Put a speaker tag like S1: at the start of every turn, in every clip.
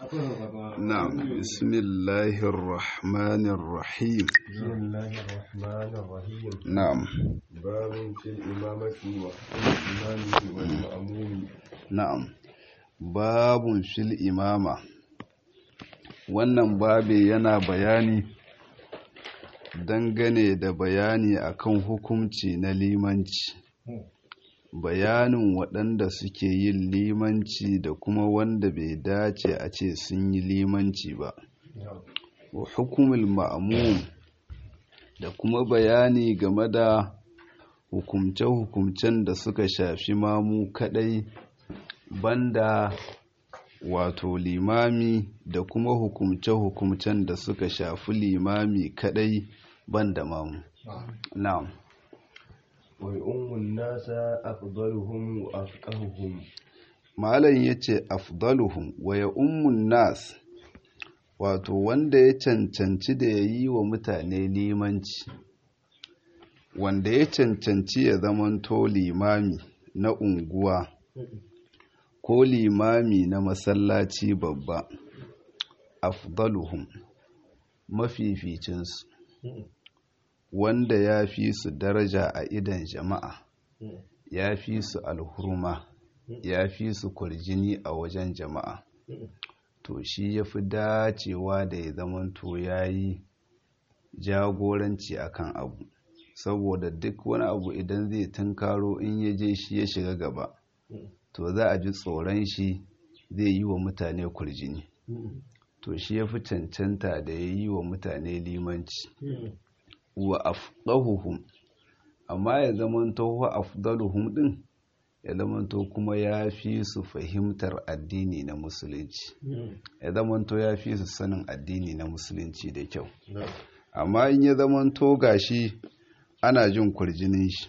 S1: نعم بسم الله الرحمن الرحيم
S2: بسم الله الرحمن الرحيم
S1: نعم
S2: باب في الإمامة وحكم الإمام والمأموم
S1: na'am babun fil imama wannan babe yana bayani dangane da bayani akan hukunci na limanci bayanin waɗanda suke yin limanci da kuma wanda bai dace a ce sun yi limanci ba wa hukumul ma'mum da kuma bayani game da hukumce-hukumcen da suka shafi mamu kadai banda wato limami da kuma hukumce-hukumcen da suka shafi limami kadai banda mamu na'am
S2: ويؤم الناس أفضلهم وأفقههم
S1: malam yace afdaluhum wa ya ummun nas wato wanda ya cancanci da ya yi wa mutane limanci wanda ya cancanci ya zamanto limami na unguwa ko limami na masallaci babba afdaluhum mafificinsu wanda ya fi su daraja a idan jama'a ya fi su alhurma ya fi su kwarjini a wajen jama'a to shi ya fi dacewa da ya zamanto ya yi jagoranci akan abu saboda duk wani abu idan zai tunkaro in ya je shi ya shiga gaba to za a ji tsoron shi zai yi wa mutane kurjini to shi ya fi cancanta da ya yi wa mutane limanci wa afdahuhum amma ya zamanto wa afdaluhum din ya zamanto kuma ya fi su fahimtar addini na musulunci ya zamanto ya fi su sanin addini na musulunci da kyau amma in ya zamanto gashi ana jin kurjinin shi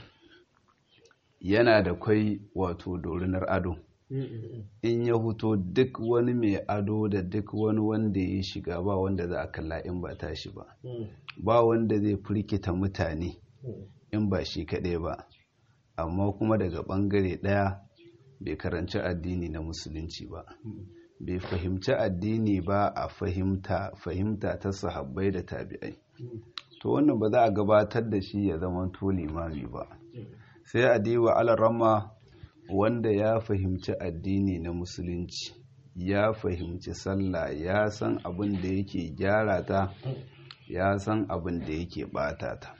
S1: yana da kwai wato dorinar ado in ya huto duk wani mai ado da duk wani wanda ya shiga ba wanda za a kalla in ba tashi ba ba wanda zai firkita mutane in ba shi kaɗai ba amma kuma daga ɓangare ɗaya bai karanci addini na musulunci ba bai fahimci addini ba a fahimta fahimta ta sahabbai da tabi'ai to wannan ba za a gabatar da shi ya zama to limami ba sai a diwa alarama wanda ya fahimci addini na musulunci ya fahimci sallah ya san abin da yake gyara ta ya san abin da yake bata ta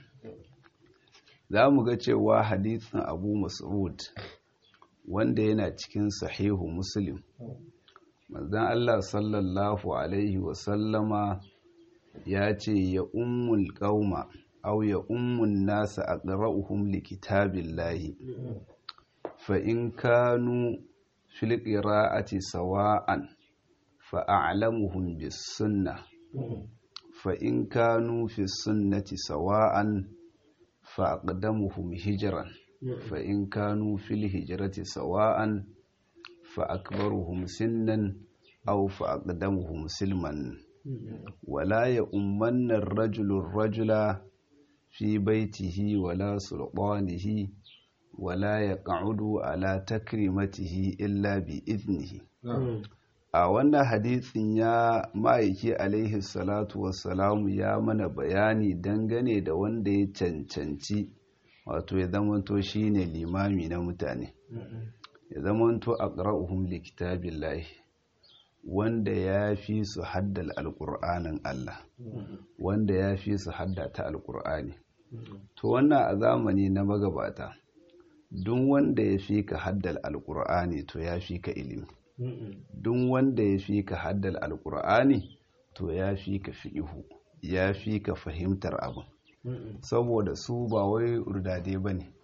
S1: za mu ga cewa hadithin abu mas'ud wanda yana cikin sahihu muslim manzan allah sallallahu alaihi wasallama ya ce ya ummul qauma aw ya ummun nasa aqra'uhum likitabillahi fa in kanu fil qira'ati sawa'an fa a'lamuhum bis sunnah fa in kanu fi sunnati sawa'an fa aqdamuhum hijran fa in kanu fil hijrati sawa'an fa akbaruhum sinnan aw fa aqdamuhum silman ولا يؤمن الرجل الرجل في بيته ولا سلطانه ولا يقعد على تكريمته إلا بإذنه a wannan hadisin ya ma'aiki alaihi salatu wassalamu ya mana bayani dangane da wanda ya cancanci wato ya zamanto shine limami na mutane ya zamanto aqra'uhum likitabillahi wanda ya fi su haddal alƙur'anin Allah wanda ya fi su haddata alƙur'ani to wannan a zamani na magabata duk wanda ya fi ka haddal alƙur'ani to ya fi ka ilimi duk wanda ya fi ka haddal alƙur'ani to ya fi ka fi'ihu ya fi ka fahimtar abin saboda su ba wai urdade ba ne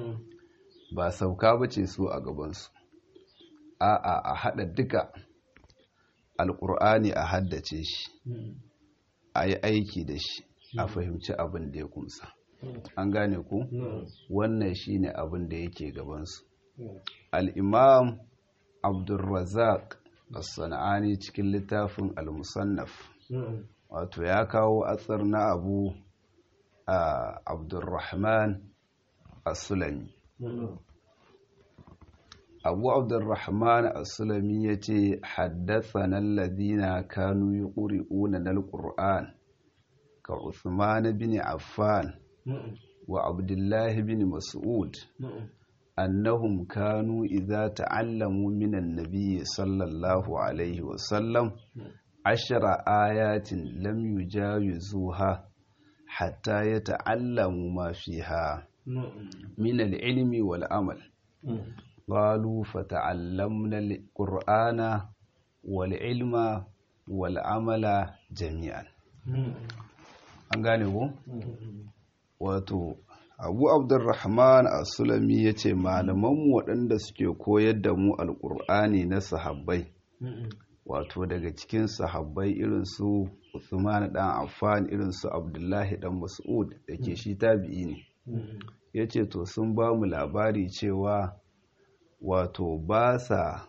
S1: ba sauka ba ce su a gabansu a'a a haɗa duka alƙur'ani a haddace shi a yi aiki da shi a fahimci abin da ya kumsa an gane ku wannan shi ne abin da yake gabansu al'imam abdulrazak as-sana'ani cikin littafin al-musannaf wato ya kawo atsar na abu a abdulrahman as-sulami abu abdurrahman as-sulami yace haddathana alladhina kanu yuqri'una al-qur'an ka Uthman bin Affan wa Abdullah bin Mas'ud annahum kanu idza ta'allamu min an-nabiy sallallahu alaihi wa sallam ashara ayatin lam yujawizuha hatta yata'allamu ma fiha min al-ilmi wal amal قالوا فتعلمنا القرآن والعلم والعمل جميعا an gane ko wato abu abdurrahman as-sulami ya ce malamanmu waɗanda suke koyar da mu alƙur'ani na sahabbai wato daga cikin sahabbai irin su Uthman dan Affan irin su Abdullahi dan Mas'ud da ke shi tabi'i ne ya ce to sun ba mu labari cewa wato ba sa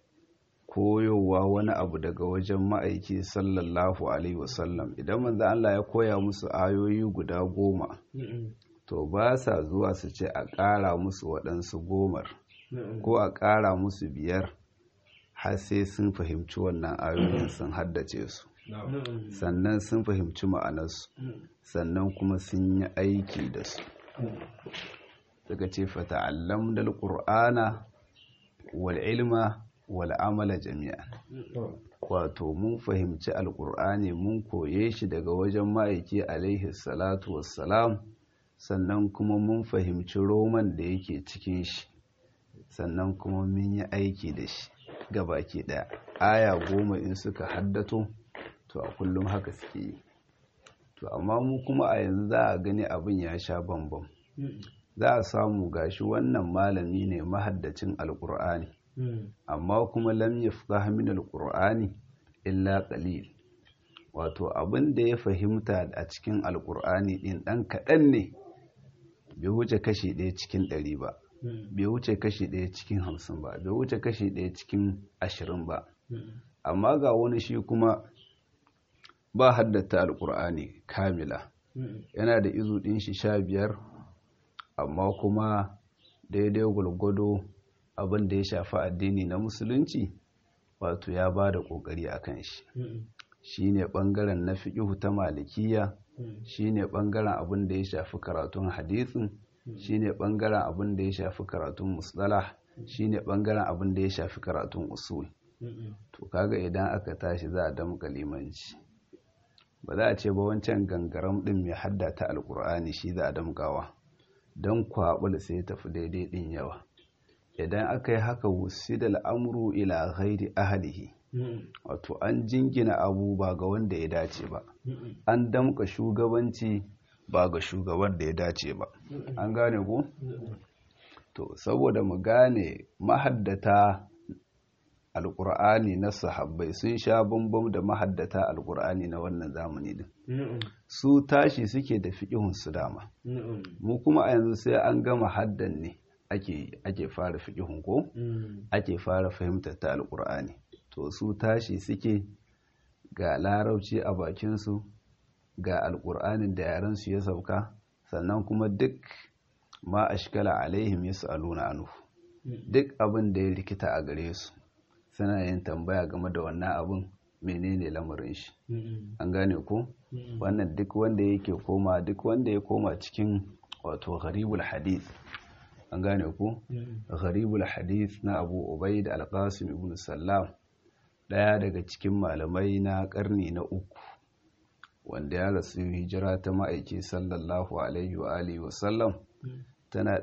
S1: koyowa wani abu daga wajen ma'aiki sallallahu alaihi wasallam idan manzo Allah ya koya musu ayoyi guda goma to ba sa zuwa su ce a ƙara musu waɗansu gomar ko a ƙara musu biyar har sai sun fahimci wannan ayoyin sun haddace su sannan sun fahimci ma'anarsu sannan kuma sun yi aiki da su daga ce fata'allam dal qur'ana wal ilma wal amala jami'an wato mun fahimci alqur'ani mun koye shi daga wajen ma'aiki alaihi salatu wassalam sannan kuma mun fahimci roman da yake cikin shi sannan kuma mun yi aiki da shi gabaki daya aya goma in suka haddato to a kullum haka suke yi to amma mu kuma a yanzu za a gani abin ya sha bambam za a samu gashi wannan malami ne mahaddacin alkur'ani amma kuma lam yafqah min alkur'ani illa qalil wato abin da ya fahimta a cikin alkur'ani din dan kaɗan ne bai wuce kashi ɗaya cikin ɗari ba bai wuce kashi ɗaya cikin hamsin ba bai wuce kashi ɗaya cikin ashirin ba amma ga wani shi kuma ba haddata alkur'ani kamila yana da izu ɗin shi sha biyar amma kuma daidai gwalgwado abin da ya shafi addini na musulunci wato ya ba da ƙoƙari a kan shi shi ne ɓangaren na fiƙihu ta malikiya shi ne ɓangaren abin da ya shafi karatun hadisin shi ne ɓangaren abin da ya shafi karatun musdala shi ne ɓangaren abin da ya shafi karatun usul to kaga idan aka tashi za a damka limanci ba za a ce ba wancan gangaram ɗin mai haddata alkur'ani shi za a damkawa don kwaɓul sai tafi daidai ɗin yawa idan aka yi haka wusi da al'amuru ila ghairi ahalihi wato an jingina abu ba ga wanda ya dace ba an damka shugabanci ba ga shugaban da ya dace ba an gane ku? to saboda mu gane mahaddata alkur'ani na sahabbai sun sha bambam da mahaddata alkur'ani na wannan zamani din su tashi suke da fiƙihun su dama mu kuma a yanzu sai an gama haddan ne ake fara fiƙihun ko ake fara fahimtar ta alkur'ani to su tashi suke ga larauci a bakinsu ga alkur'anin da yarensu ya sauka sannan kuma duk ma ashkala alaihim yas'aluna anhu duk abin da ya rikita a gare su suna yin tambaya game da wannan abin menene lamarin shi an gane ko wannan duk wanda yake koma duk wanda ya koma cikin wato gharibul hadith an gane ko gharibul hadith na abu ubaid al-qasim ibn sallam daya daga cikin malamai na karni na uku wanda ya rasu hijira ta ma'aiki sallallahu alaihi wa alihi wa sallam tana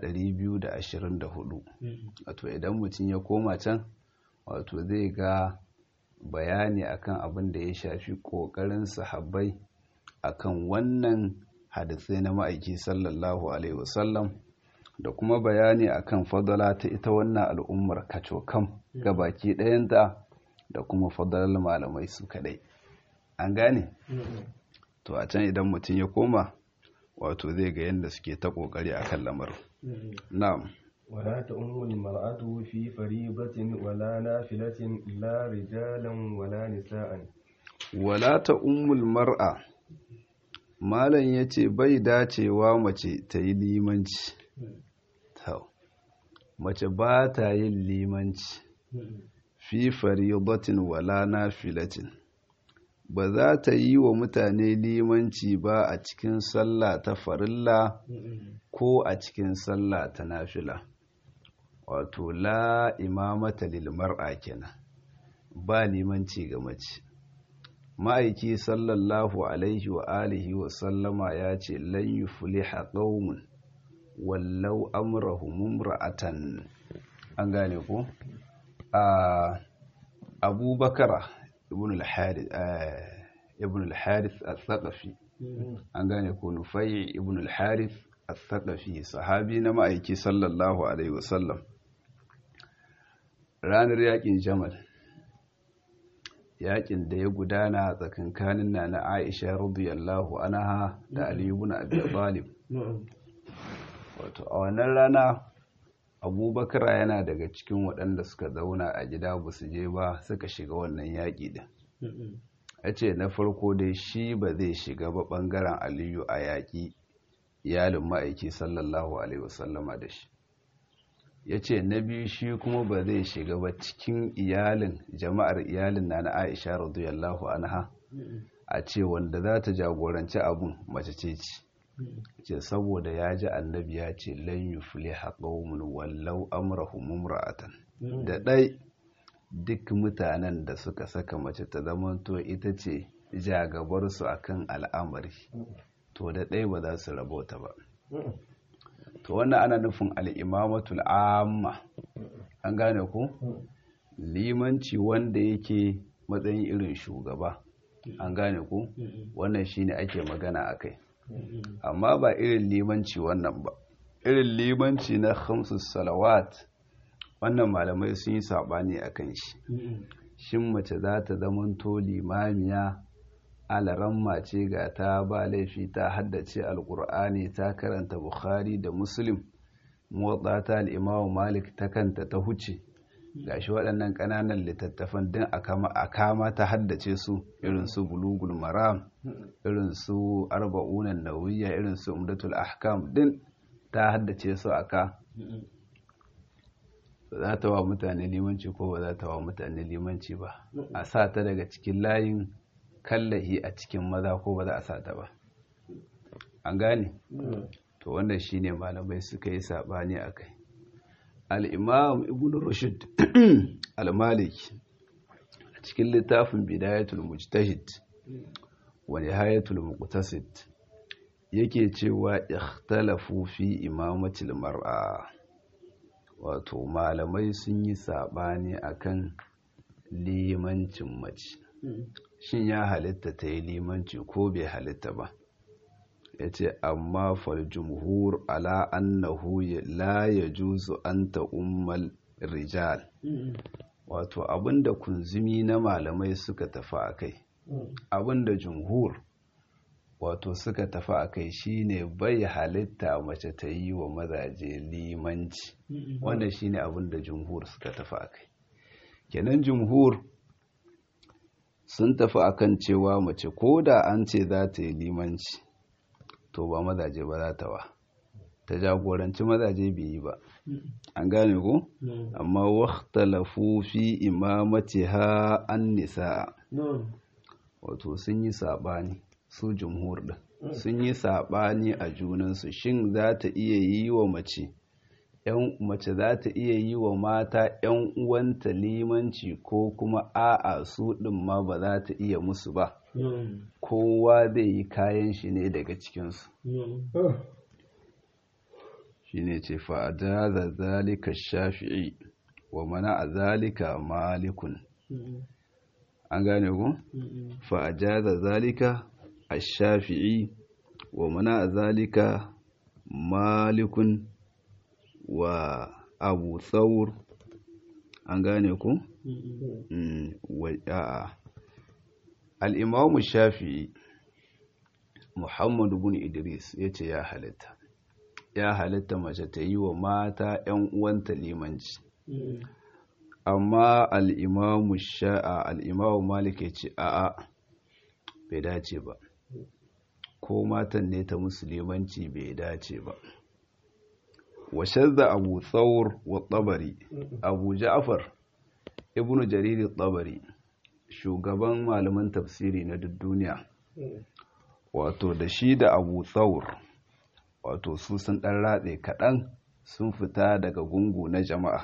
S1: 224 wato idan mutum ya koma can wato zai ga bayani akan abin da ya shafi kokarin sahabbai akan wannan hadisai na ma'aiki sallallahu alaihi wasallam da kuma bayani akan fadala ta ita wannan al'ummar kacokam ga baki ɗayanta da kuma fadalar malamai su kadai an gane to a can idan mutum ya koma wato zai ga yadda suke ta kokari akan lamarin na'am
S2: ولا تؤم المرأة في فريضة ولا نافلة لا رجالا ولا نساء
S1: ولا تؤم المرأة malam ya ce bai dacewa mace ta yi limanci mace ba ta yin limanci fi faridatin wala nafilatin ba za ta yi wa mutane limanci ba a cikin sallah ta farilla ko a cikin sallah ta nafila wato la imamata lil mar'a kenan ba limanci ga mace ma'aiki sallallahu alaihi wa alihi wa sallama ya ce lan yufliha qaumun wallau amrahum imra'atan an gane ko a abubakar ibn al-harith ibn al-harith al-thaqafi an gane ko nufai ibn al-harith al-thaqafi sahabi na ma'aiki sallallahu alaihi wa sallam ranar yakin jamal yakin da ya gudana tsakankanin na na aisha radiyallahu anha da ali ibn abi talib wato a wannan rana abubakar yana daga cikin waɗanda suka zauna a gida ba su je ba suka shiga wannan yaƙi din a ce na farko dai shi ba zai shiga ba ɓangaren aliyu a yaƙi iyalin ma'aiki sallallahu alaihi wasallama da shi ya ce na biyu shi kuma ba zai shiga ba cikin iyalin jama'ar iyalin na na aisha radiyallahu anha a ce wanda za ta jagoranci abun mace ce ce ce saboda ya ji annabi ya ce lan yufliha qaumun wallau amrahum imra'atan da dai duk mutanen da suka saka mace ta zamanto ita ce jagabarsu akan al'amari to da dai ba za su rabota ba to wannan ana nufin al'imamatul amma an gane ku limanci wanda yake matsayin irin shugaba an gane ku wannan shine ake magana a kai amma ba irin limanci wannan ba irin limanci na khamsus salawat wannan malamai sun yi saɓani a kan shi shin mace za ta zamanto limamiya alaramma ce ga ta ba laifi ta haddace alkur'ani ta karanta bukhari da muslim motsa ta al'imamu malik ta kanta ta huce gashi waɗannan ƙananan littattafan din a kama ta haddace su irin su bulugul maram irin su arba'unan nawiya irin su umdatul ahkam din ta haddace su aka za ta wa mutane limanci ko ba za ta wa mutane limanci ba a sa ta daga cikin layin kallahi a cikin maza ko ba za a sa ta ba an gane to wannan shine malamai suka yi sabani a kai al'imam ibn rushd al-maliki a cikin littafin bidayatul mujtahid wa nihayatul muqtasid yake cewa ikhtalafu fi imamatil mar'a wato malamai sun yi sabani akan limancin mace shin ya halitta ta yi limanci ko bai halitta ba ya ce amma fal jumhur ala annahu la ya juzu an ummal rijal wato abinda kunzumi na malamai suka tafi a kai abinda jumhur wato suka tafi a kai shine bai halitta mace ta yi wa mazaje limanci wannan shine abinda jumhur suka tafi a kai kenan jumhur sun tafi akan cewa mace ko da an ce za ta yi limanci to ba mazaje ba za ta wa ta jagoranci mazaje bai yi ba an gane ko amma waktalafu fi imamatiha an nisa wato sun yi sabani su jumhur din sun yi sabani a junansu shin za ta iya yi wa mace yan mace za ta iya yi wa mata yan uwanta limanci ko kuma a'a su din ma ba za ta iya musu ba kowa zai yi kayan shi ne daga cikinsu shi ne ce fa'adaza zalika shafi'i wa mana a zalika malikun an gane ku? fa'adaza zalika a shafi'i wa mana a zalika malikun wa abu tsawur an gane ku? a'a al'imamu shafi'i muhammadu bin idris ya ce ya halitta ya halitta mace ta yi wa mata ‘yan uwanta limanci amma al'imamu sha'a al'imamu malik ya ce a'a bai dace ba ko matan ne ta musulmanci bai dace ba wa shadda abu thawr wa tabari abu ja'far ibnu jarir tabari shugaban malaman tafsiri na duk duniya wato da shi da abu thawr wato su sun dan ratse kaɗan sun fita daga gungu na jama'a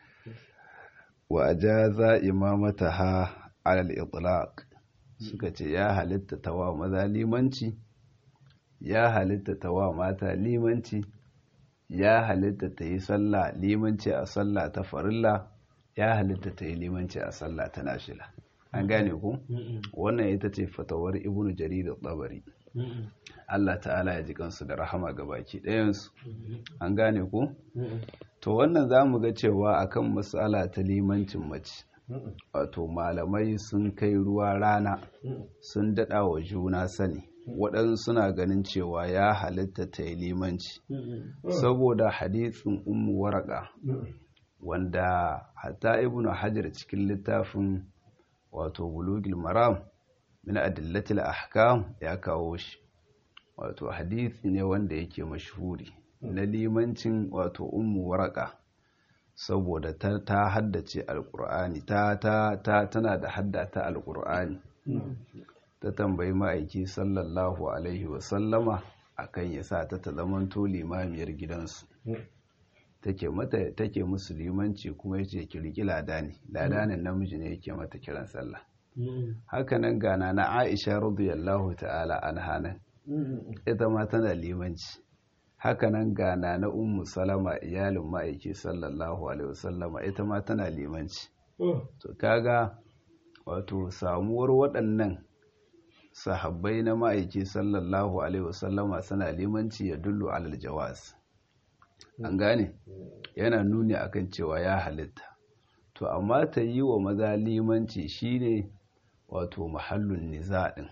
S1: wa ajaza imamataha alal itlaq suka ce ya halitta tawa maza limanci ya halitta tawa mata limanci ya halitta ta yi sallah limanci a sallah ta farilla ya halitta ta yi limanci a sallah ta nashila an gane ku wannan ita ce fatawar ibnu jarir tsabari Allah ta'ala ya ji kansu da rahama ga baki ɗayansu an gane ku to wannan za mu ga cewa akan matsala ta limancin mace wato malamai sun kai ruwa rana sun daɗa wa juna sani waɗansu suna ganin cewa ya halitta ta yi limanci saboda hadisin ummu waraka wanda hatta ibnu hajar cikin littafin wato bulugil maram min adillatil ahkam ya kawo shi wato hadisi ne wanda yake mashhuri na limancin wato ummu waraka saboda ta, ta haddace alkur'ani ta, ta, ta tana da haddata alkur'ani ta tambayi ma'aiki sallallahu alaihi wasallama akan ya sa ta ta zamanto limamiyar gidansu take mata take musu limanci kuma yace ki riki ladani ladanin namiji ne yake mata kiran sallah hakanan gana na Aisha radiyallahu ta'ala anha nan ita ma tana limanci hakanan gana na ummu salama iyalin ma'aiki sallallahu alaihi wasallama ita ma tana limanci to kaga wato samuwar waɗannan sahabbai na ma'aiki sallallahu alaihi wasallama suna limanci ya dullu alal jawaz an gane yana nuni akan cewa ya halitta to amma ta yi wa maza limanci shine wato mahallun nizaɗin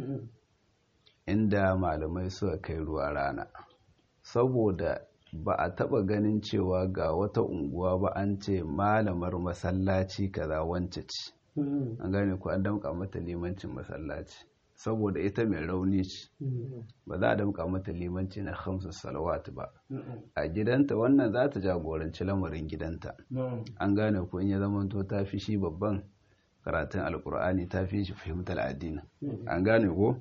S1: inda malamai suka kai ruwa rana saboda ba a taba ganin cewa ga wata unguwa ba an ce malamar masallaci kaza wance ce an gane ku an damka mata limancin masallaci saboda ita mai rauni ce ba za a damka mata limanci na hamsu salawat ba a gidanta wannan za ta jagoranci lamarin gidanta an gane ku in ya zama to ta fi shi babban karatun alkur'ani ta fi shi fahimtar addini an gane ko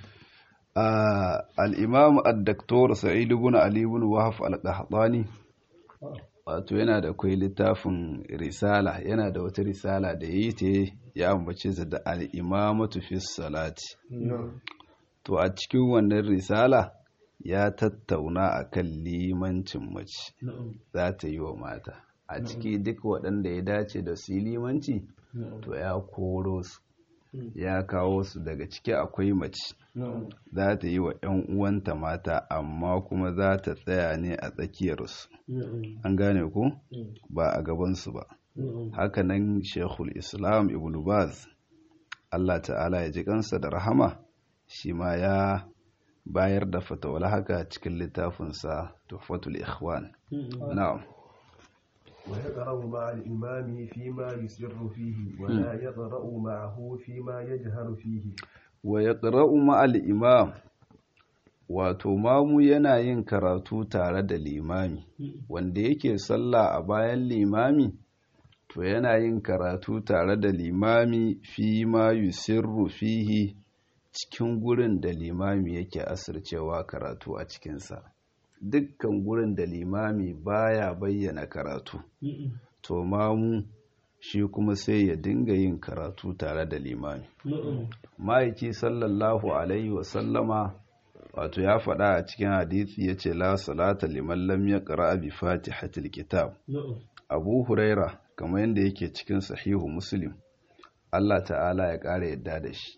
S1: al'imamu addaktor sa'idu bin ali bin wahaf al-qahtani wato yana da kwai littafin risala yana da wata risala da yi ta ya ambace ta da al'imamatu fi salati to a cikin wannan risala ya tattauna a kan limancin mace za ta yi wa mata a ciki duk waɗanda ya dace da su limanci to ya koro su ya kawo su daga ciki akwai mace za ta yi wa 'yan uwanta mata amma kuma za ta tsaya ne a tsakiyarsu an gane ku ba a gabansu ba hakanan shekul islam ibn baz allah ta'ala ya ji kansa da rahama shi ma ya bayar da fatawar haka cikin littafinsa tuhfatul ikhwan na'am
S2: ويقرأ مع الإمام فيما يسر فيه ولا يقرأ معه فيما يجهر فيه
S1: ويقرأ مع الإمام wato mamu yana yin karatu tare da limami wanda yake sallah a bayan limami to yana yin karatu tare da limami fi ma yusirru fihi cikin gurin da limami yake asircewa karatu a cikinsa dukkan gurin da limami baya bayyana karatu to mamu shi kuma sai ya dinga yin karatu tare da limami ma'aiki sallallahu alaihi wasallama wato ya faɗa a cikin hadisi ya ce la salata liman lam ya ƙara bi fatihatil kitab abu huraira kamar yadda yake cikin sahihu muslim allah ta'ala ya ƙara yadda da shi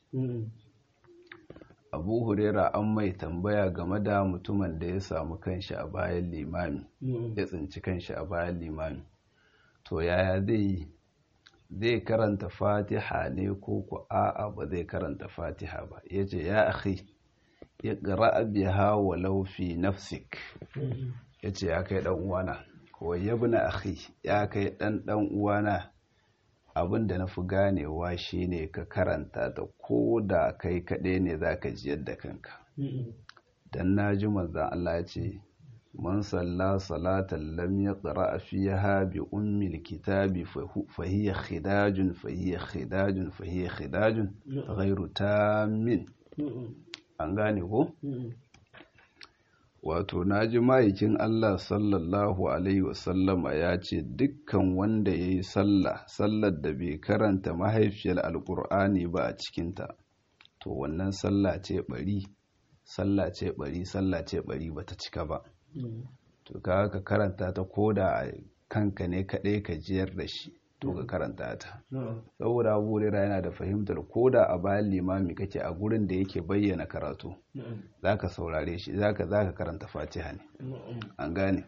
S1: abu huraira an mai tambaya game da mutumin da ya samu kanshi a bayan limami ya tsinci kanshi a bayan limami to yaya zai yi zai karanta fatiha ne ko ku a'a ba zai karanta fatiha ba ya ce ya akhi ya ƙara biha walau fi nafsik ya ce ya kai ɗan uwana ko yabna akhi ya kai ɗan ɗan uwana abin da na fi ganewa shi ne ka karanta ta ko da kai kaɗai ne za ka jiyar da kanka don na ji manzan Allah ce man salla salatan lam yaqra fiha bi ummi alkitabi fa hiya khidajun fa hiya khidajun fa hiya khidajun ghairu tammin an gane ko wato naji ma'aikin Allah sallallahu alaihi wasallama ya ce dukkan wanda ya yi sallah sallar da bai karanta mahaifiyar alkur'ani ba a cikinta to wannan sallah ce bari sallah ce bari sallah ce bari bata cika ba to ka ka karanta ta koda a kanka ne kaɗai ka jiyar da shi to ka karanta ta saboda abu yana da fahimtar koda a bayan limami kake a gurin da yake bayyana karatu za ka saurare shi za ka karanta fatiha ne an gane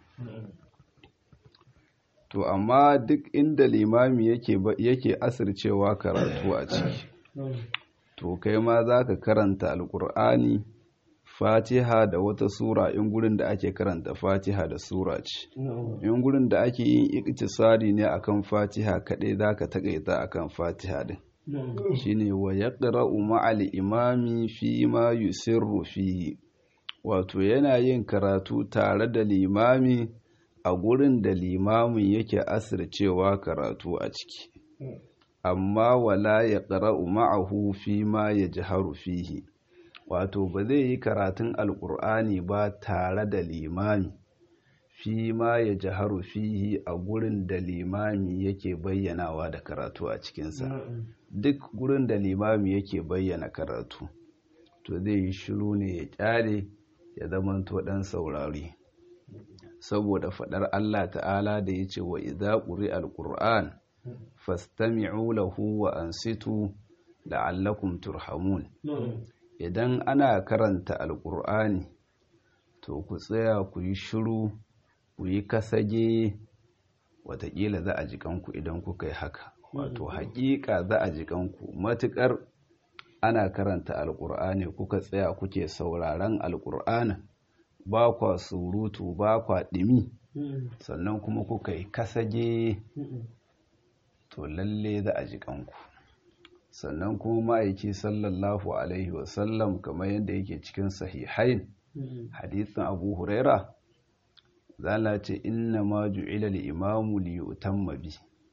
S1: to amma duk inda limami yake asircewa karatu a ciki to kai ma za ka karanta alkur'ani fatiha da wata sura in gurin da ake karanta fatiha da sura ce in gurin da ake yin iktisari ne akan fatiha kaɗai za ka taƙaita akan fatiha din shine wa yaqra'u ma'al imami fi ma yusirru fihi wato yana yin karatu tare da limami a gurin da limamin yake asircewa karatu a ciki amma wala yaqra'u ma'ahu fi ma yajharu fihi wato ba zai yi karatun alkur'ani ba tare da limami fi ma ya jaharu fihi a gurin da limami yake bayyanawa da karatu a cikinsa duk gurin da limami yake bayyana karatu to zai yi shiru ne ya kyale ya zamanto dan saurari saboda faɗar Allah ta'ala da ya ce wa idza quri alqur'an fastami'u lahu wa ansitu la'allakum turhamun idan ana karanta alkur'ani to ku tsaya ku yi shiru ku yi kasage watakila za a jikanku idan kuka yi haka wato hakika za a jikanku matukar ana karanta alkur'ani kuka tsaya kuke sauraron alkur'ani ba kwa surutu ba kwa ɗimi sannan kuma kuka yi kasage to lalle za a jikanku sannan kuma ma'aiki sallallahu alaihi wasallam kamar yadda yake cikin sahihain hadithin abu huraira zala ce inna ma ju'ila al-imamu li yutamma bi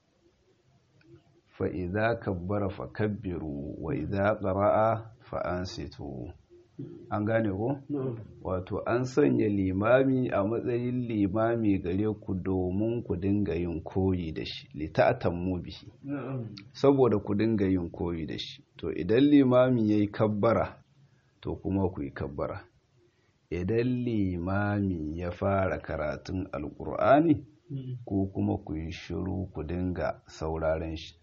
S1: fa idza kabbara fa kabbiru wa idza qara'a fa ansitu an gane ko wato an sanya limami a matsayin limami gare ku domin ku dinga yin koyi da shi lita'atammu bihi saboda ku dinga yin koyi da shi to idan limami yayi kabbara to kuma ku yi kabbara idan limami ya fara karatun alkur'ani ko kuma ku yi shiru ku dinga sauraren shi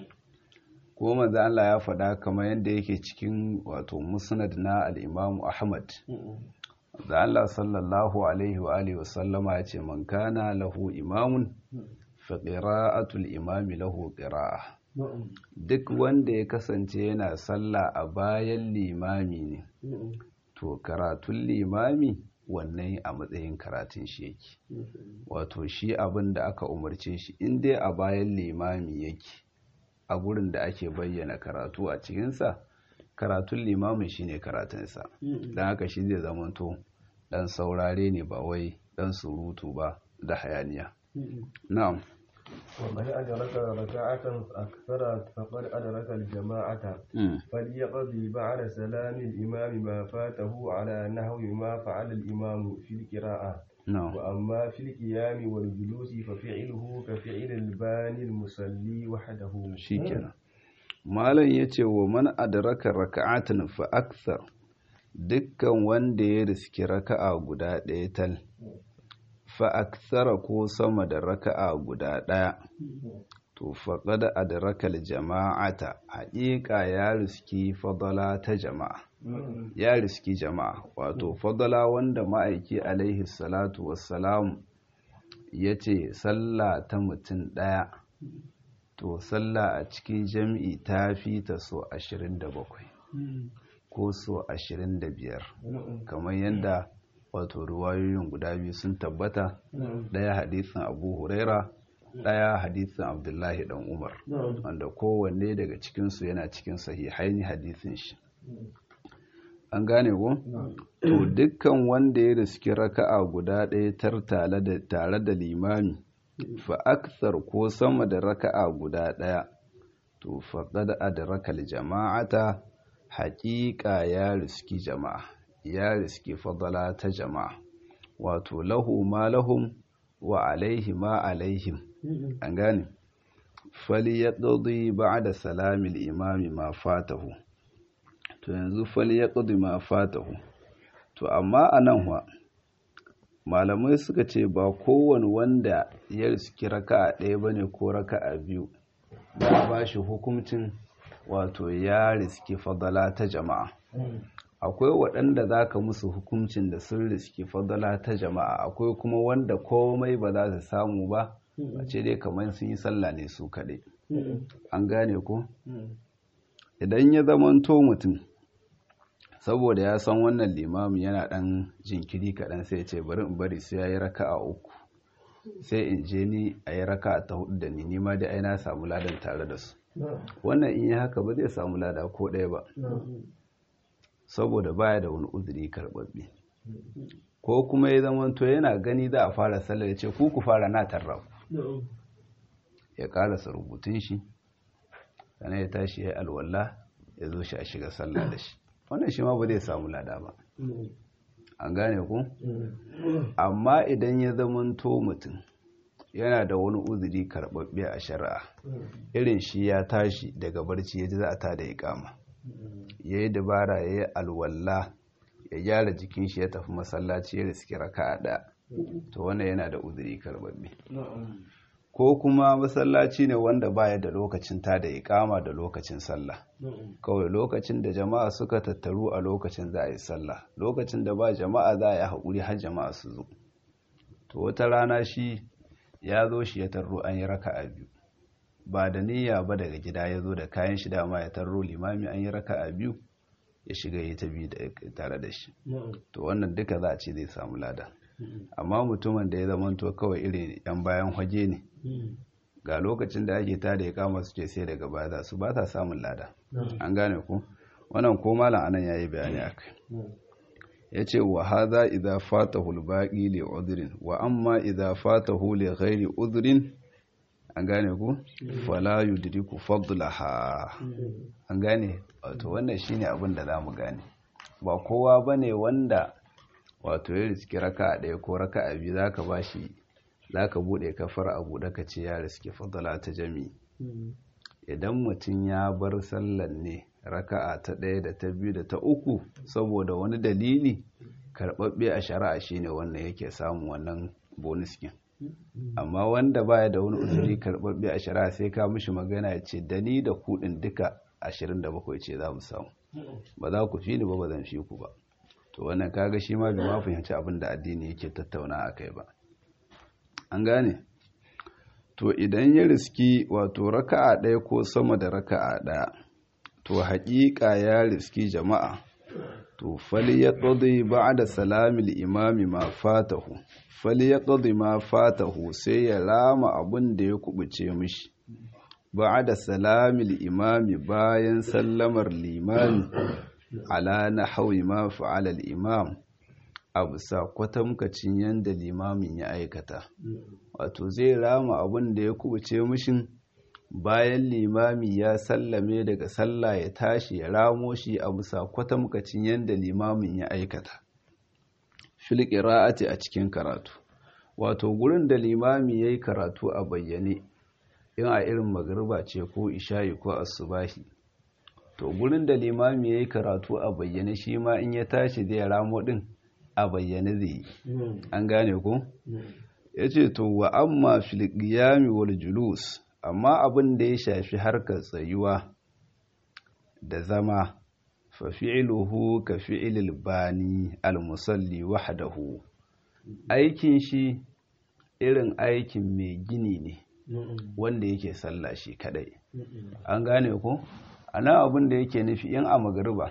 S1: ko manzo Allah ya faɗa kamar yadda yake cikin wato musnad na al-Imam Ahmad da Allah sallallahu alaihi wa alihi wasallama ya ce man kana lahu imamun fa qira'atul imami lahu qira'a duk wanda ya kasance yana sallah a bayan limami ne to karatun limami wannan a matsayin karatun shi yake wato shi abin da aka umarce shi in dai a bayan limami yake a gurin da ake bayyana karatu a cikinsa karatun limamin shine karatunsa don haka shi zai zamanto dan saurare ne ba wai dan surutu ba da hayaniya na'am
S2: ومن أدرك ركعة أكثر فقد أدرك الجماعة فليقضي بعد سلام الإمام ما فاته على نحو ما فعل الإمام في القراءة وأما في القيام والجلوس ففعله كفعل الباني المصلي وحده
S1: شكرا malam ya ce wa man adraka raka'atan fa akthar dukkan wanda ya riski raka'a guda ɗaya tal fa akthara ko sama da raka'a guda ɗaya to faqad adraka jama'ata haƙiƙa ya riski fadala ta jama'a ya riski jama'a wato fadala wanda ma'aiki alaihi salatu wassalam ya ce sallah ta mutum ɗaya to sallah a cikin jam'i ta fi ta so 27 ko so 25 kamar yadda wato ruwayoyin guda biyu sun tabbata ɗaya hadisin abu huraira ɗaya hadisin abdullahi dan umar wanda kowanne daga cikinsu yana cikin sahihaini hadisin shi an gane ko to dukkan wanda ya riski raka'a guda ɗaya tar tare da limami fa akthar ko sama da raka'a guda ɗaya to faqad adraka jama'ata haƙiƙa ya riski jama'a ya riski fadala ta jama'a wato lahu ma lahum wa alaihi ma alaihim an gane fali ya ɗaudi ba da salamil imami ma fatahu to yanzu fali ya ɗaudi ma fatahu to amma a nan wa malamai suka ce ba kowane wanda ya riski raka a ɗaya ba ne ko raka a biyu za a ba shi hukuncin wato ya riski fadala ta jama'a akwai waɗanda za ka musu hukuncin da sun riski fadala ta jama'a akwai kuma wanda komai ba za su samu ba a ce dai kamar sun yi sallah ne su kaɗai an gane ko idan ya zamanto mutum saboda ya san wannan limamin yana ɗan jinkiri kaɗan sai ce bari in bari sai ya yi raka a uku sai in je ni a yi raka ta hudu da ni nima dai ai na samu ladan tare da su wannan in yi haka ba zai samu lada ko ɗaya ba saboda baya da wani uzuri karɓaɓɓe ko kuma ya zama to yana gani za a fara sallar ya ce ku ku fara na tarra ku ya karasa rubutun shi sannan ya tashi ya alwala ya zo shi a shiga sallah da shi wannan shi ma ba zai samu lada ba an gane ku amma idan ya zama to mutum yana da wani uzuri karɓaɓɓe a shari'a irin shi ya tashi daga barci ya ji za a ta da ya kama ya yi dabara ya yi alwalla ya gyara jikin shi ya tafi masallaci ya riski raka a ɗaya to wannan yana da uzuri karbabbe ko kuma masallaci ne wanda baya da lokacin ta da ikama da lokacin sallah kawai lokacin da jama'a suka tattaru a lokacin za a yi sallah lokacin da ba jama'a za a yi haƙuri har jama'a su zo to wata rana shi ya zo shi ya tarro an yi raka a biyu ba da niyya ba daga gida ya zo da kayan shi dama ya tarro limami an yi raka a biyu ya shiga ya ta biyu tare da shi to wannan duka za a ce zai samu lada amma mutumin da ya zamanto kawai irin yan bayan hage ne ga lokacin da ake tada ya kama su ce sai daga baya za su ba ta samun lada an gane ku wannan ko malam anan ya yi bayani a kai ya ce wa haza idza fatahu al-baqi li udhrin wa amma idza fatahu li ghairi udhrin an gane ku fala yudriku fadlaha an gane wato wannan shine abin da zamu gane ba kowa bane wanda wato ya riski raka ɗaya ko raka a biyu zaka bashi zaka bude kafar abu da ka ce ya riski fadla ta jami idan mutum ya bar sallan ne raka'a ta ɗaya da ta biyu da ta uku saboda wani dalili karɓaɓɓe a shari'a shine wannan yake samun wannan bonus kin amma wanda baya da wani uzuri karɓaɓɓe a shari'a sai ka mishi magana ya ce da ni da kuɗin duka 27 ce za mu samu ba za ku fi ni ba ba zan fi ku ba to wannan kaga shi ma bai ma fahimci abin da addini yake tattauna a kai ba an gane to idan ya riski wato raka'a ɗaya ko sama da raka'a ɗaya to haƙiƙa ya riski jama'a to fali ya ƙudi ba da salamil imami ma fatahu fali ya ƙudi ma fatahu sai ya rama abin da ya kubuce mishi ba da salamil imami bayan sallamar limami ala na hawi ma fa'alal imam a bisa kwatamkacin yadda limamin ya aikata wato zai rama abin da ya kubuce mishin bayan limami ya sallame daga sallah ya tashi ya ramo shi a bisa kwatamkacin yadda limamin ya aikata fil qira'ati a cikin karatu wato gurin da limami yayi karatu a bayyane in a irin magriba ce ko isha'i ko asubahi to gurin da limami yayi karatu a bayyane shi ma in ya tashi zai ramo din a bayyane zai an gane ko yace to wa amma fil qiyami wal julus amma abin da ya shafi harkar tsayuwa da zama fa fi'luhu ka fi'lil bani al-musalli wahdahu aikin shi irin aikin mai gini ne wanda yake sallah shi kadai an gane ko ana abin da yake nufi in a magariba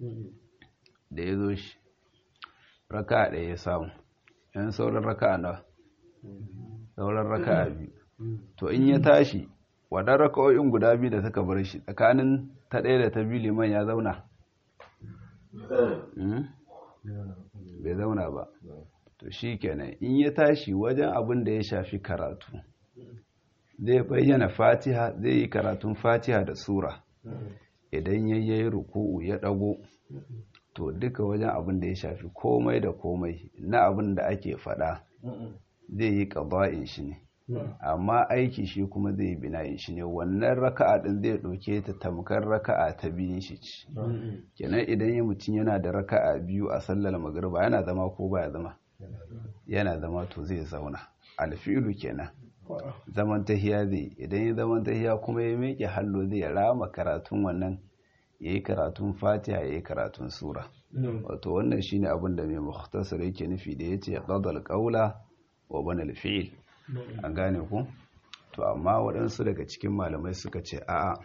S1: da ya zo shi raka ɗaya ya samu yan sauran raka na sauran raka biyu to in ya tashi wadan raka'o'in guda biyu da suka bar shi tsakanin ta ɗaya da ta biyu liman ya zauna bai zauna ba to shi kenan in ya tashi wajen abin da ya shafi karatu zai bayyana fatiha zai yi karatun fatiha da sura idan ya yi ruku'u ya ɗago to duka wajen abin da ya shafi komai da komai na abin da ake faɗa zai yi ƙaba'in shi ne amma aiki shi kuma zai yi bina'in shi ne wannan raka'a ɗin zai ɗauke ta tamkar raka'a ta biyun shi ci kenan idan ya mutum yana da raka'a biyu a sallar magriba yana zama ko baya zama yana zama to zai zauna alfi'ilu kenan zaman tahiya zai idan ya zaman tahiya kuma ya miƙe hallo zai rama karatun wannan ya yi karatun fatiha ya yi karatun sura wato wannan shine abin da mai muhtasar yake nufi da ya ce qadal qawla wa bana fi'il an gane ku to amma waɗansu daga cikin malamai suka ce a'a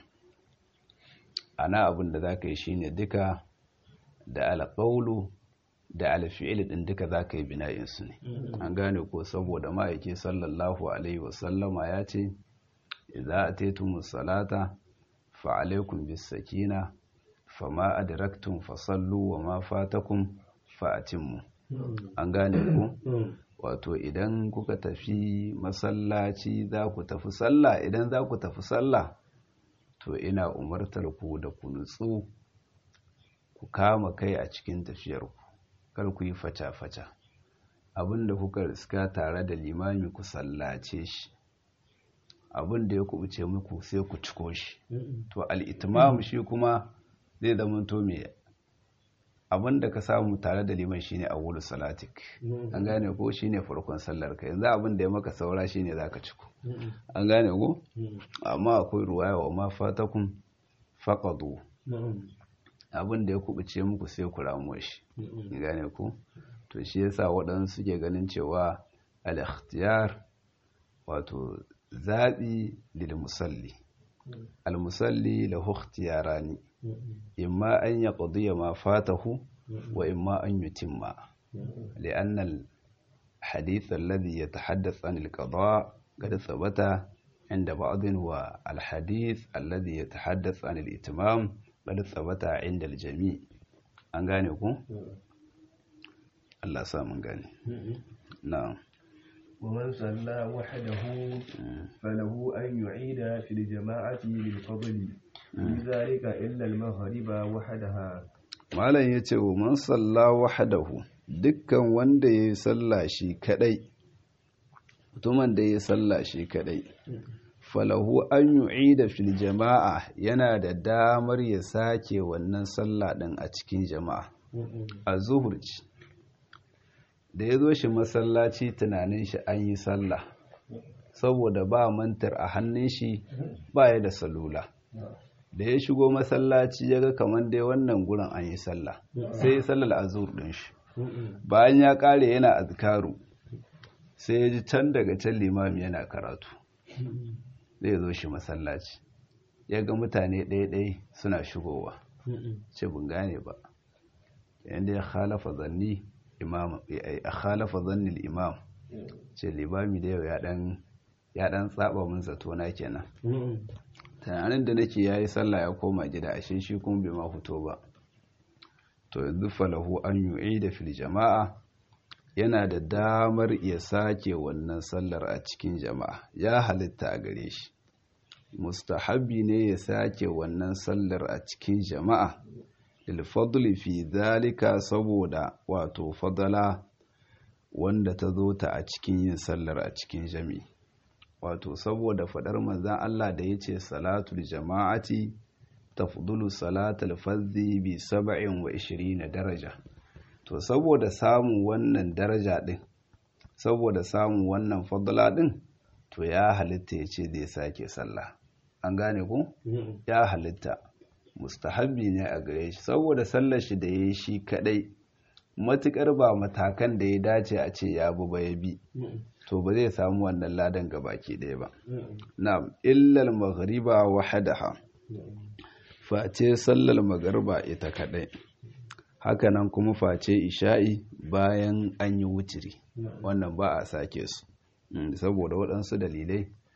S1: ana abin da za ka yi shine duka da alƙaulu da alfi'il din duka za ka yi bina'insu ne an gane ko saboda ma'aiki sallallahu alaihi wasallama ya ce idza ataytumus salata fa alaikum bis sakina fama adraktum fasallu wa ma fatakum fa atimmu an gane ku wato idan kuka tafi masallaci za ku tafi sallah idan za ku tafi sallah to ina umartar ku da ku nutsu ku kama kai a cikin tafiyarku kar ku yi faca-faca abinda kuka riska tare da limami ku sallace shi abinda ya kubuce muku sai ku ciko shi to al'itimam shi kuma zai zama to me abinda ka samu tare da liman shine awwalu salatik an gane ko shine farkon sallar ka yanzu abinda ya maka saura shine zaka ciko an gane ko amma akwai ruwaya wa ma fatakum faqadu abin da ya kubuce muku sai ku ramu shi gane ku to shi yasa waɗansu suke ganin cewa al-ikhtiyar wato zaɓi lil musalli al-musalli lahu ikhtiyarani imma an yaqdiya ma fatahu wa imma an yutimma لأن الحديث الذي يتحدث عن القضاء قد ثبت عند بعض والحديث الذي يتحدث عن الإتمام قد ثبت عند الجميع an gane ku? Allah sa mun gane na'am
S2: ومن صلى وحده فله أن يعيد في الجماعة للفضل لذلك إلا المغرب وحدها
S1: malam ya ce wa man salla wahadahu dukkan wanda ya yi salla shi kadai mutumin da ya yi salla shi kadai falahu an yu'ida fil jama'a yana da damar ya sake wannan sallah din a cikin jama'a a zuhur da ya zo shi masallaci tunanin shi an yi sallah saboda ba mantar a hannun shi ba ya da salula da ya shigo masallaci ya ga kamar dai wannan gurin an yi sallah sai ya sallar azur din shi bayan ya kare yana azkaru sai ya ji can daga can limami yana karatu zai zo shi masallaci ya ga mutane ɗaya-ɗaya suna shigowa ce bin gane ba yadda ya khalafa zanni imam a khalafa zanni imam ce limami da yau ya ɗan tsaba mun zato na kenan tunanin da nake yayi sallah ya koma gida ashe shi kuma bai ma fito ba to yanzu falahu an yu'ida fil jama'a yana da damar ya sake wannan sallar a cikin jama'a ya halitta a gare shi mustahabbi ne ya sake wannan sallar a cikin jama'a lilfadli fi zalika saboda wato fadala wanda ta zo ta a cikin yin sallar a cikin jami'i wato saboda fadar manzan Allah da ya ce salatul jama'ati tafdulu salatul fadhi bi saba'in wa na daraja to saboda samun wannan daraja din saboda samun wannan fadla din to ya halitta ya ce zai sake sallah an gane ku ya halitta mustahabbi ne a gare shi saboda sallar shi da ya yi shi kadai matukar ba matakan da ya dace a ce ya bi ba ya bi to ba zai samu wannan ladan baki ɗaya ba na illal maghriba wahadaha face sallar magariba ita kadai hakanan kuma face isha'i bayan an yi wutiri wannan ba a sake su saboda waɗansu dalilai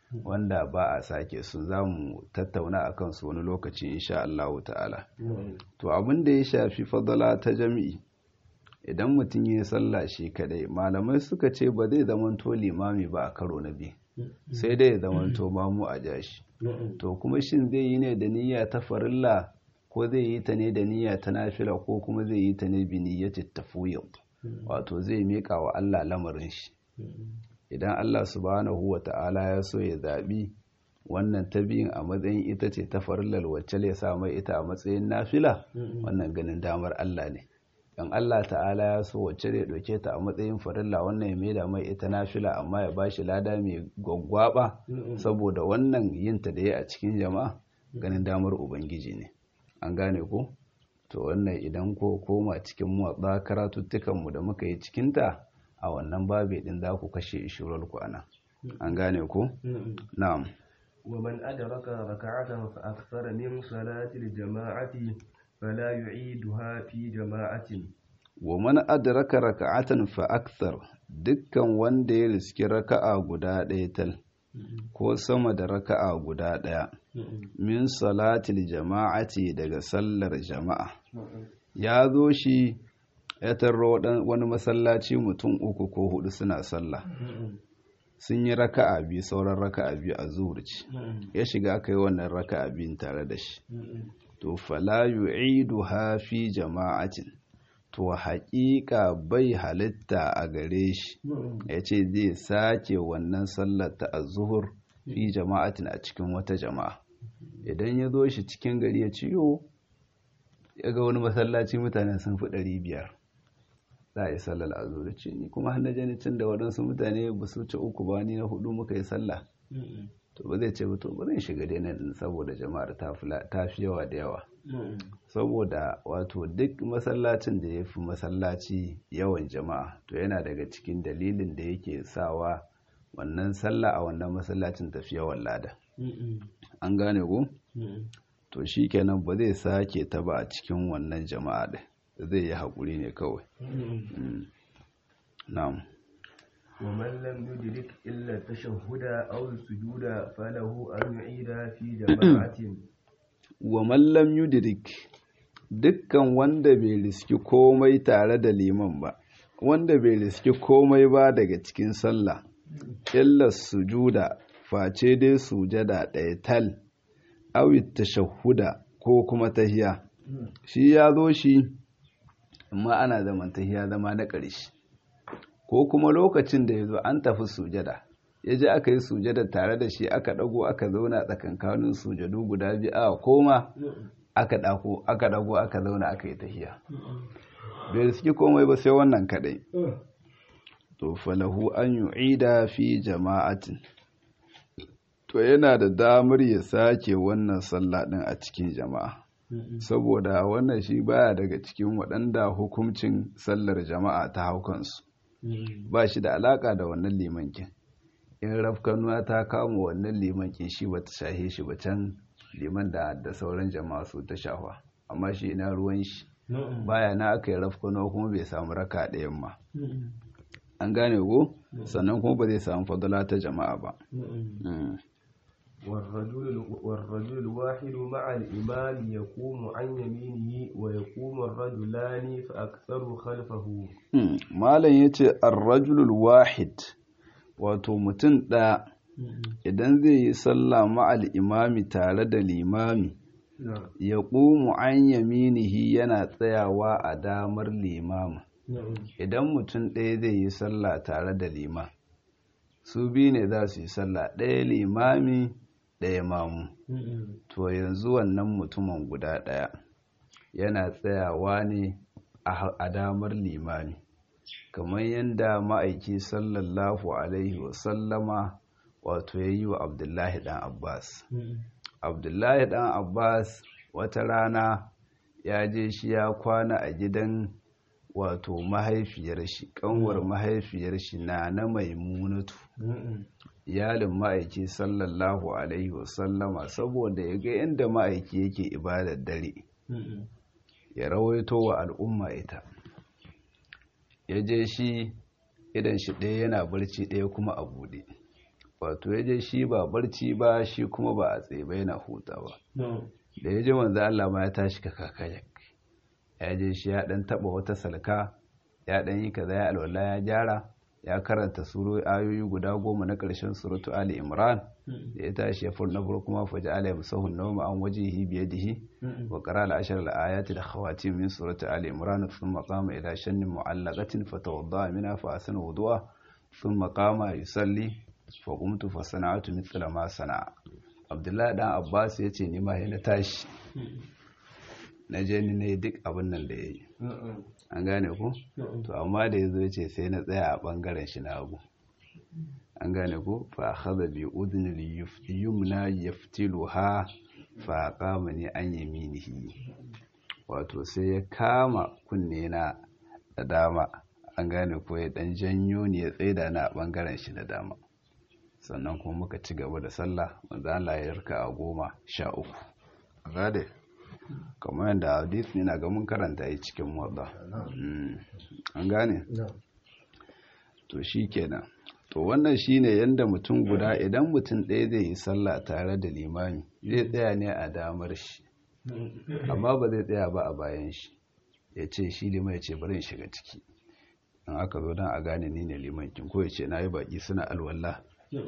S1: wanda ba a sake su za mu tattauna a kansu wani lokaci insha Allah ta'ala to abin da ya shafi fadala ta jami'i idan mutum ya sallah shi kadai malamai suka ce ba zai zamanto limami ba a karo na biyu sai dai ya zamanto mamu a jashi to kuma shin zai yi ne da niyya ta farilla ko zai yi ta ne da niyya ta nafila ko kuma zai yi ta ne bi niyyati tafwid wato zai miƙa wa Allah lamarin shi idan Allah subhanahu wa ta'ala ya so ya zaɓi wannan ta biyun a matsayin ita ce ta farillar wacce ya sa mai ita a matsayin nafila wannan ganin damar Allah ne in Allah ta'ala ya so wacce ya ɗauke ta a matsayin farilla wannan ya maida mai ita nafila amma ya bashi lada mai gwaggwaba saboda wannan yinta da ya a cikin jama'a ganin damar ubangiji ne an gane ko to wannan idan ko koma cikin motsa karatuttukanmu da muka yi cikinta a wannan babe din za ku kashe ishirar ku ana an gane ko na'am
S2: ومن أدرك ركعة فأكثر من صلاة الجماعة فلا يعيدها في جماعة
S1: ومن أدرك ركعة فأكثر dukkan wanda ya riski raka'a guda ɗaya tal ko sama da raka'a guda ɗaya min salatil jama'ati daga sallar jama'a ya zo shi ya tarro wani masallaci mutum uku ko hudu suna sallah sun yi raka'a biyu sauran raka'a biyu a zuwurci ya shiga aka yi wannan raka'a biyun tare da shi to fala yu'idu fi jama'atin to haƙiƙa bai halitta a gare shi ya ce zai sake wannan sallar ta azuhur fi jama'atin a cikin wata jama'a idan ya zo shi cikin gari ya ciyo ya ga wani masallaci mutane sun fi ɗari biyar za a yi sallar azuri ce ni kuma hannun janicin da waɗansu mutane ba su ci uku ba ni na hudu muka yi sallah to ba zai ce ba to ba zan shiga dai nan saboda jama'ar ta fi yawa da yawa saboda wato duk masallacin da ya fi masallaci yawan jama'a to yana daga cikin dalilin da yake sawa wannan sallah a wannan masallacin tafi yawan lada an gane ko to shi kenan ba zai sake ta ba a cikin wannan jama'a ɗin zai yi haƙuri ne kawai na'am
S2: ومن لم يدرك إلا التشهد أو السجود فله أن يعيد في جماعة
S1: ومن لم يدرك dukkan wanda bai riski komai tare da liman ba wanda bai riski komai ba daga cikin sallah illa sujuda face dai sujada ɗaya tal awit tashahuda ko kuma tahiya shi ya zo shi amma ana zaman tahiya zama na ƙarshe ko kuma lokacin da ya zo an tafi sujada ya ji aka yi sujada tare da shi aka ɗago aka zauna tsakankanin sujadu guda biyu a koma aka ɗako aka ɗago aka zauna aka yi tahiya bai suke komai ba sai wannan kaɗai to falahu an yu'ida fi jama'atin to yana da damar ya sake wannan sallah ɗin a cikin jama'a saboda wannan shi baya daga cikin waɗanda hukuncin sallar jama'a ta haukansu ba shi da alaƙa da wannan limankin in rafkanuwa ta kama wannan limankin shi ba ta shahe shi ba can liman da da sauran jama'a su ta shafa amma shi ina ruwan shi baya na aka yi rafkanuwa kuma bai samu raka ɗayan ma an gane ko sannan kuma ba zai samu fadala ta jama'a ba
S2: والرجل, والرجل الواحد مع الإمام يقوم عن يمينه ويقوم الرجلان فأكثر خلفه
S1: malam yace ar-rajulul wahid wato mutum ɗaya idan zai yi sallah ma'al imami tare da limami ya ƙumu an yaminihi yana tsayawa a damar limamin idan mutum ɗaya zai yi sallah tare da liman su biyu ne za su yi sallah ɗaya limami ɗaya mamu to yanzu wannan mutumin guda ɗaya yana tsayawa ne a damar limami kamar yadda ma'aiki sallallahu alaihi wasallama wato ya yi wa abdullahi ɗan abbas abdullahi ɗan abbas wata rana ya je shi ya kwana a gidan wato mahaifiyar shi kanwar mahaifiyar shi na na maimunatu iyalin ma'aiki sallallahu alaihi wasallama saboda ya ga inda ma'aiki yake ibadar dare ya rawaito wa al'umma ita ya je shi idan shi ɗaya yana barci ɗaya kuma a buɗe wato ya je shi ba barci ba shi kuma ba a tsaye ba yana huta ba da ya je manzo Allah ma ya tashi ka kakaya ya je shi ya dan taba wata salka ya dan yi kaza ya alwala ya gyara ya karanta suro ayoyi guda goma na ƙarshen suratu ali imran da ya tashi ya furna farko kuma faji ala yamsahu nawma an wajihi bi yadihi wa qara al ashar al ayati da khawatim min surati ali imran thumma qama ila shannin mu'allaqatin fatawadda minha fa asana wudu'a thumma qama yusalli fa qumtu fa sana'tu mithla ma sana'a abdullahi dan abbas yace ni ma na tashi na je ni ne duk abin nan da yayi an gane ku to amma da yazo yace sai na tsaya a bangaren shi na abu an gane ku fa akhadha bi udni yumna yaftiluha fa qamani an yaminihi wato sai ya kama kunne na da dama an gane ko ya dan janyo ni ya tsaida na a bangaren shi na dama sannan kuma muka ci gaba da sallah manzo Allah ya yarka a goma sha uku gade kamar yadda hadith ne na ga mun karanta yi cikin wadda an gane to shi kenan to wannan shine yadda mutum guda idan mutum ɗaya zai yi sallah tare da limami zai tsaya ne a damar shi amma ba zai tsaya ba a bayan shi ya ce shi liman ya ce bari in shiga ciki in aka zo don a gane ni ne limankin ko ya ce na yi baƙi suna alwallah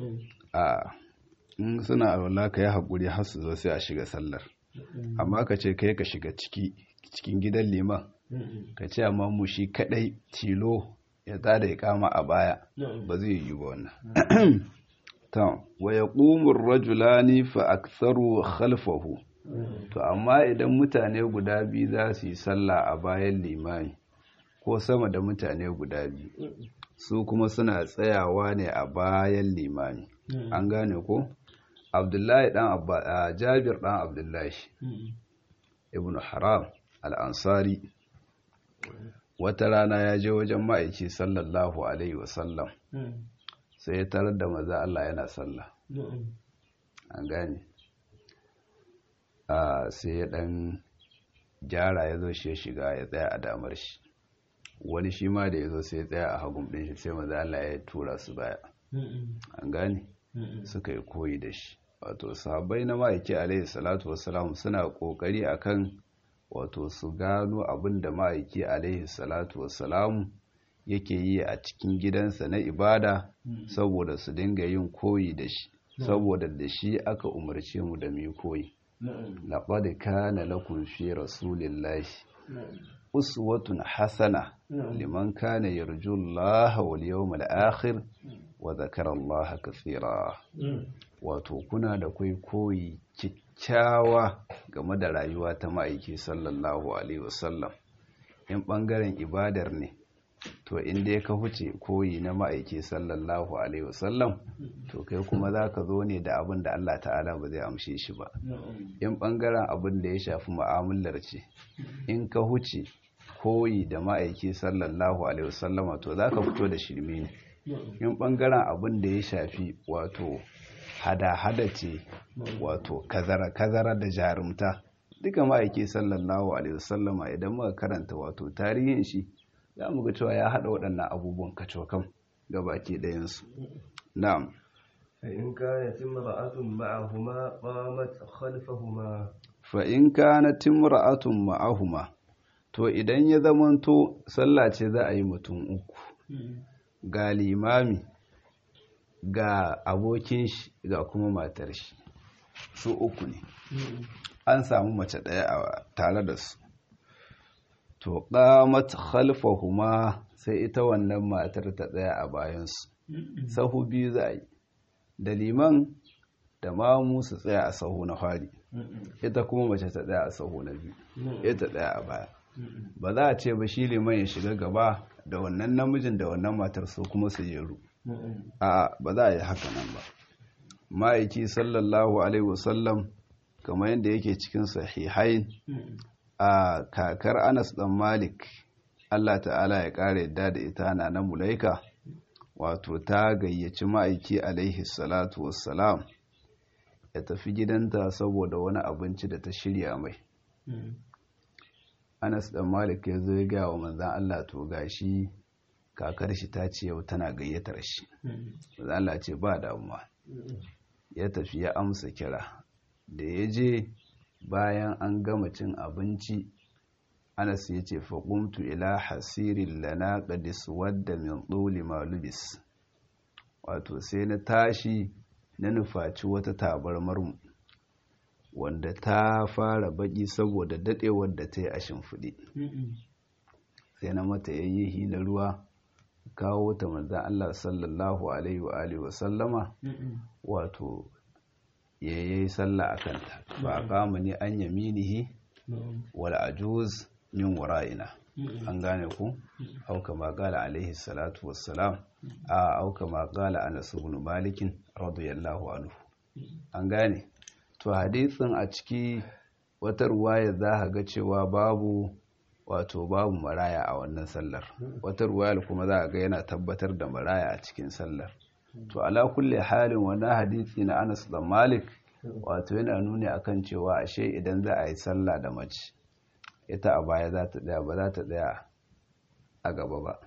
S1: a in suna alwallah ka yi haƙuri har su zo sai a shiga sallar amma ka ce kai ka shiga ciki cikin gidan liman ka ce amma mu shi kadai tilo ya tada ya kama a baya ba zai yi ba wannan ta wa yaqumu ar-rajulani fa aktharu khalfahu to amma idan mutane guda biyu za su yi sallah a bayan limami ko sama da mutane guda biyu su kuma suna tsayawa ne a bayan limami an gane ko abdullahi dan abba jabir dan abdullahi ibn haram al-ansari wata rana ya je wajen ma'aiki sallallahu alaihi wasallam sai ya tarar da maza Allah yana sallah an gane sai ya dan gyara ya zo shi ya shiga ya tsaya a damar shi wani shi ma da ya zo sai ya tsaya a hagun ɗin shi sai maza Allah ya tura su baya an gane suka yi koyi da shi wato sahabbai na ma'aiki alaihi salatu wasalam suna kokari akan wato su gano abin da ma'aiki alaihi salatu wasalam yake yi a cikin gidansa na ibada saboda su dinga yin koyi da shi saboda da shi aka umarce mu da mu koyi laqad kana lakum fi rasulillahi uswatun hasana liman kana yarju Allah wal yawmal akhir wa zakara Allah kathira wato kuna da kai koyi kyakkyawa game da rayuwa ta ma'aiki sallallahu alaihi wasallam in bangaren ibadar ne to inda ya ka huce koyi na ma'aiki sallallahu alaihi wasallam to kai kuma za ka zo ne da abin da Allah ta'ala ba zai amshe shi ba in bangaren abin da ya shafi mu'amalar ce in ka huce koyi da ma'aiki sallallahu alaihi wasallama to za ka fito da shirme ne in bangaren abin da ya shafi wato hada-hada ce wato kazara-kazara da jarumta duka ma'aiki sallallahu alaihi wasallama idan muka karanta wato tarihin shi za mu ga cewa ya haɗa waɗannan abubuwan kacokan ga baki ɗayansu na'am
S2: فإن كانت امرأة معهما قامت خلفهما
S1: fa'in kana timra'atun ma'ahuma to idan ya zamanto sallah ce za a yi mutum uku ga limami ga abokin shi ga kuma matar shi su uku ne an samu mace ɗaya a tare da su to qamat khalfahuma sai ita wannan matar ta tsaya a bayansu sahu biyu za a yi da liman da mamu su tsaya a sahu na fari ita kuma mace ta tsaya a sahu na biyu ita tsaya a baya ba za a ce ba shi liman ya shiga gaba da wannan namijin da wannan matar su kuma su jeru a ba za a yi haka nan ba ma'aiki sallallahu alaihi wasallam kamar yadda yake cikin sahihain a kakar anas dan malik allah ta'ala ya ƙara yadda da ita na na mulaika wato ta gayyaci ma'aiki alaihi salatu wassalam ya tafi gidanta saboda wani abinci da ta shirya mai anas dan malik ya zo ya gaya wa manzan allah to gashi kakar shi ta ce yau tana gayyatar shi manzan allah ce ba damuwa ya tafi ya amsa kira da ya je bayan an gama cin abinci anas ya ce faƙumtu ila hasirin lana ƙadis wadda min ɗoli malubis wato sai na tashi na nufaci wata tabarmarmu wanda ta fara baƙi saboda daɗewar da ta yi a shimfiɗi sai na mata yayyihi na ruwa kawo ta manzan Allah sallallahu alaihi wa alihi wa sallama wato ya yi sallah a kanta ba a kama ni an yaminihi wal ajuz min wara'ina an gane ku auka ma gala alaihi salatu wassalam a auka ma gala anas ibn malikin radiyallahu anhu an gane to hadisin a ciki wata ruwaya za ga cewa babu wato babu maraya a wannan sallar wata ruwayar kuma za ga yana tabbatar da maraya a cikin sallar to ala kulle halin wannan hadisi na Anas da Malik wato yana nuni akan cewa ashe idan za a yi sallah da mace ita a baya za ta tsaya ba za ta tsaya a gaba ba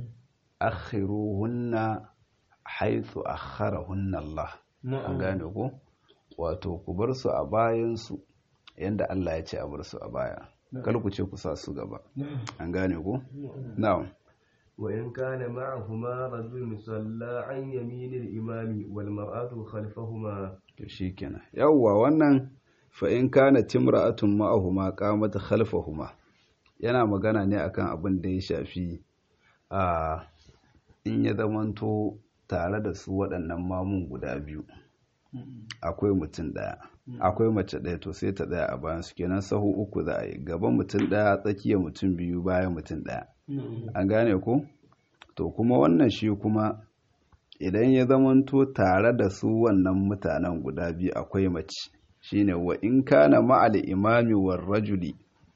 S1: akhiruhunna haythu akharahunna Allah an gane ko wato ku bar su a bayan su yanda Allah ya ce a bar su a baya kar ku ce ku sa su gaba an gane ko na'am
S2: وإن كان معهما رجل صلى عن يمين الإمام والمرأة خلفهما
S1: to shikenan yawwa wannan fa in kana timra'atun ma'ahuma qamat khalfahuma yana magana ne akan abin da ya shafi a in ya zamanto tare da su waɗannan mamun guda biyu akwai mutum ɗaya akwai mace ɗaya to sai ta ɗaya a bayan su kenan sahu uku za a yi gaban mutum ɗaya tsakiyar mutum biyu bayan mutum ɗaya an gane ko to kuma wannan shi kuma idan ya zamanto tare da su wannan mutanen guda biyu akwai mace shine wa in kana ma'al imami war rajuli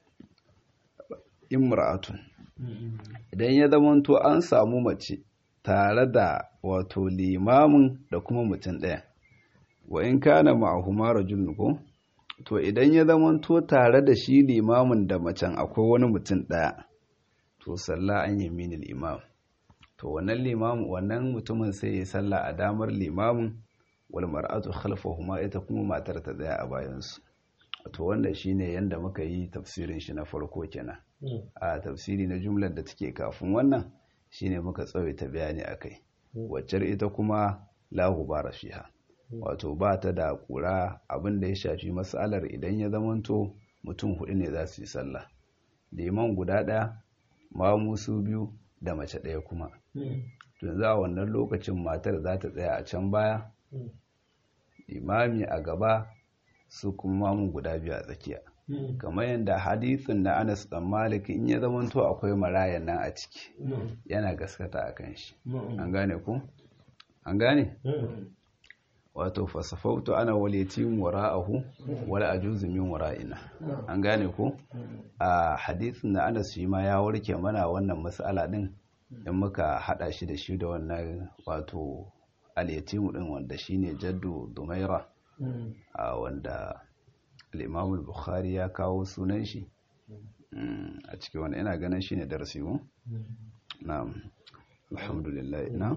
S1: imra'atun idan ya zamanto an samu mace tare da wato limamin da kuma mutum ɗaya wa in kana ma'ahuma rajulun ko to idan ya zamanto tare da shi limamin da macen akwai wani mutum ɗaya to sallah an yaminil imam to wannan limamin wannan mutumin sai ya sallah a damar limamin wal mar'atu khalfahuma ita kuma matar ta tsaya a bayansu to wannan shine yanda muka yi tafsirin shi na farko kenan a tafsiri na jumlar da take kafin wannan shine muka tsawaita bayani akai waccar ita kuma lahu bara fiha wato ba ta da kura abin da ya shafi matsalar idan ya zamanto mutum hudu ne za su yi sallah liman guda ɗaya mamu su biyu da mace ɗaya kuma yanzu a wannan lokacin matar za ta tsaya a can baya imami a gaba su kuma mamun guda biyu a tsakiya kamar yadda hadithin na anas dan malik in ya zamanto akwai marayan nan a ciki yana gaskata a kan shi an gane ku an gane wato fasafautu ana walitin wara'ahu wala ajuzu min wara'ina an gane ku a hadithin na anas shi ma ya warke mana wannan mas'ala din in muka hada shi da shi da wannan wato al-yatimu din wanda shine jaddu dumaira a wanda al-imam al-bukhari ya kawo sunan shi a cikin wani ina ganin shine darasi mu na'am alhamdulillah na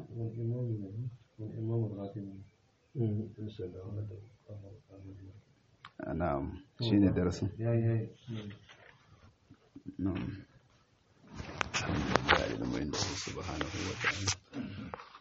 S1: na'am shine darasin na'am alhamdulillah ilmin da subhanahu wa ta'ala